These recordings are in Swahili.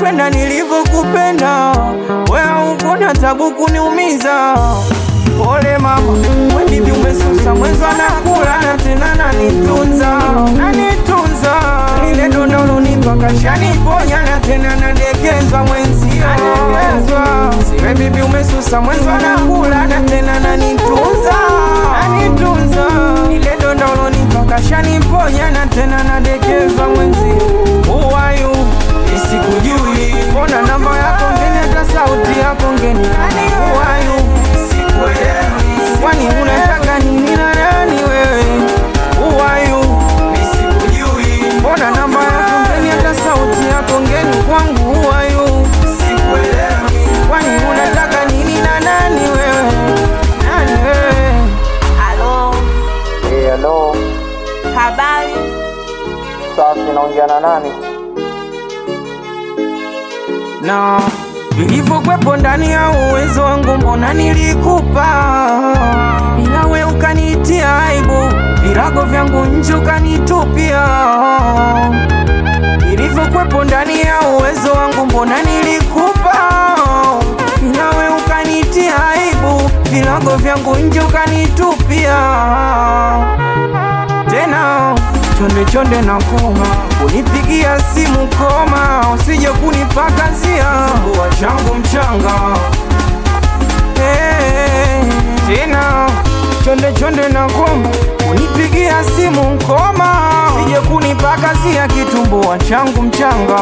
kupenda nilivyokupenda, wewe ukona tabu kuniumiza. Pole mama, we bibi umesusa, mwenzo anakula na tena nanitunza, nanitunza. Lile donda ulonipa kashaniponya na tena nadekeza mwenzio, nadekezwa. Siwe bibi umesusa, mwenzo anakula na tena nanitunza, nanitunza. Lile donda ulonipa kashaniponya na tena nadekeza mwenzio. Who are you? Isikujui, mbona namba yako ngeni, hata sauti yako ngeni. Who are you? Sikuelewi, kwani unataka nini na nani wewe? Who are you? Nisikujui, mbona namba yako ngeni, hata sauti yako ngeni kwangu. Who are you? Sikuelewi, kwani unataka nini na nani wewe? Nani wewe? Halo, Eh, hello. habari? Safi, naongea na nani? na vilivyokuwepo ndani ya uwezo wangu, mbona nilikupa, ila we ukanitia aibu, virago vyangu nje ukanitupia. Vilivyokuwepo ndani ya uwezo wangu, mbona nilikupa, ila we ukanitia aibu, virago vyangu nje ukanitupia tena chonde chonde na koma unipigia simu koma, usije kunipakazia mbua changu mchanga hey, tena chonde chonde na koma unipigia simu nkoma, usije kunipakazia kitumbua changu mchanga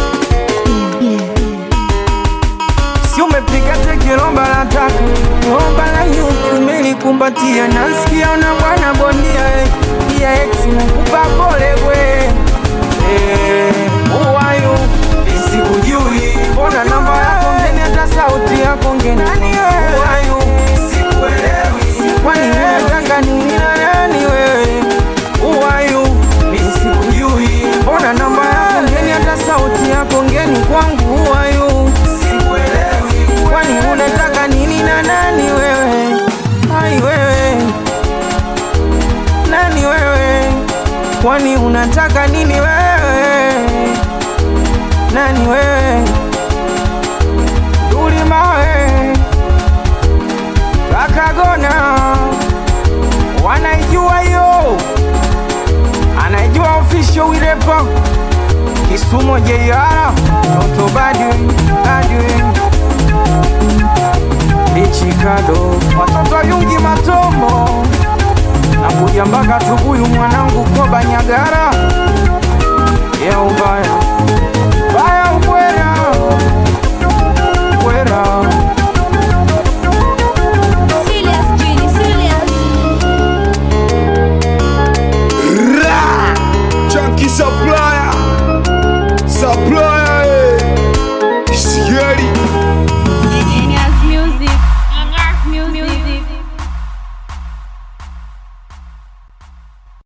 si umepiga teke lomba la taka lomba la nyuki umelikumbatia, nasikia una bwana bondia eh, pia ex nakupa pole we eh, uwayu isikujui, mbona namba yako ngeni, hata sauti yako ngeni, uwayu sikuelewi, kwani unataka nini na nani wewe? Uwayu isikujui, mbona namba yako ngeni, hata sauti yako ngeni kwangu, uwayu sikuelewi, kwani unataka nini na nani wewe? Ai wewe, nani wewe? Kwani unataka nini wewe? Nani wewe? Dulimawe Kakagona wanaijua hiyo, anaijua official wilepa Kisumo JR Toto Badwi Badwi Lichikado watoto wa Yungi Matombo na kuja mpaka Tukuyu mwanangu Koba Nyagara Yeuba